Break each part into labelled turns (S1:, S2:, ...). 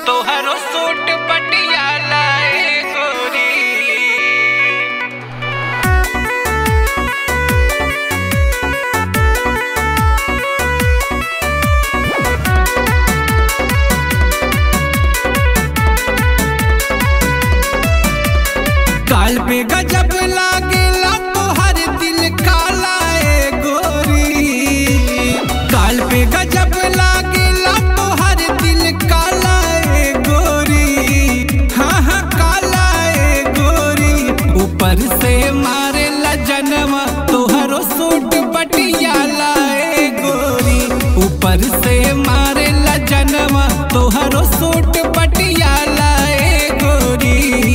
S1: तोहरो सूट पटियाला ए गोरी काल पे गजब लागेला तोहर दिल काला ए गोरी काल पे गजब लागेला तोहर दिल काला ए गोरी हाँ हाँ काला ए गोरी ऊपर से मारे ला जनवा तोहरो सूट पटियाला ए गोरी ऊपर से मारे ला जनवा तोहरो सूट पटियाला ए गोरी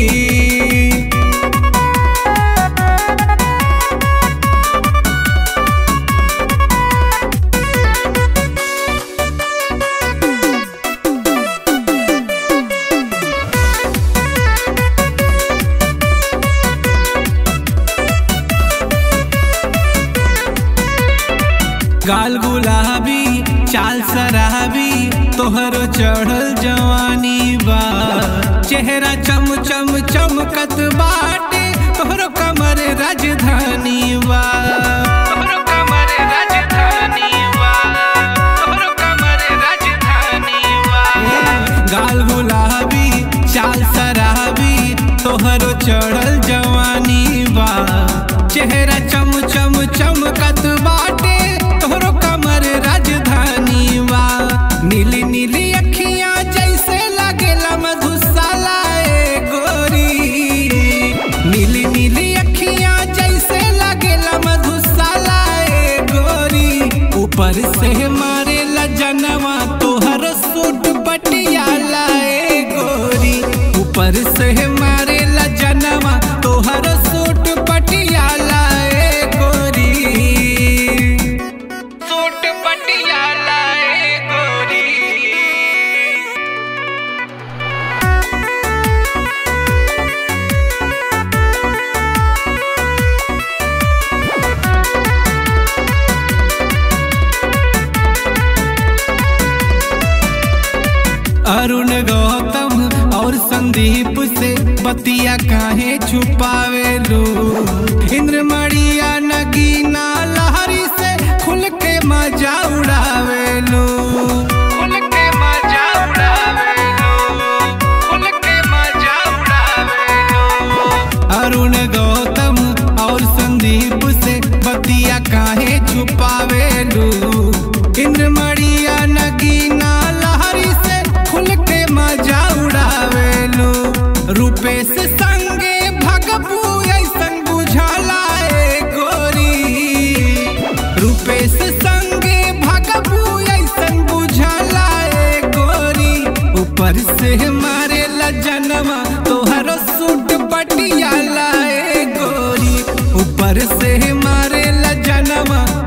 S1: गाल गुलाबी चाल सराबी तोहरो चढ़ल जवानी बा चेहरा चम चम चमकत बाटे तोहरो कमर राजधानी बा तोहरो कमर राजधानी बा तोहरो कमर राजधानी बा गाल गुलाबी चाल सराबी तोहरो चढ़ल जवानी बा चेहरा चम चम चमकत बाटे तोहरो कमर राजधानी बा नीली नीली अखियां जैसे लागेला मधुशाला ए गोरी नीली नीली अखियां जैसे लागेला मधुशाला ए गोरी ऊपर से मारेला जनवा तोहर सूट पटियाला ए गोरी ऊपर से मारेला जनवा तोहर सूट पटियाला ए गोरी सूट पटियाला ए गोरी अरुण गौतम और संदीप से बतिया काहे छुपावे लो इंद्र मड़िया नगीना लहरी से खुल के मजा उड़ावे लो खुल के मजा उड़ावे लो खुल के मजा उड़ावे लो अरुण गौतम और संदीप से बतिया काहे छुपावे लो इंद्र मड़िया नगीना लहरी से खुल के मजा उड़ावे लो रूपेश संगे भगपू ऐसन बुझाला ए गोरी रूपेश संगे भगपू ऐसन बुझाला ए गोरी ऊपर से मारे ला जनवा तोहरो सूट पटियाला ए गोरी ऊपर से मारे ला जनवा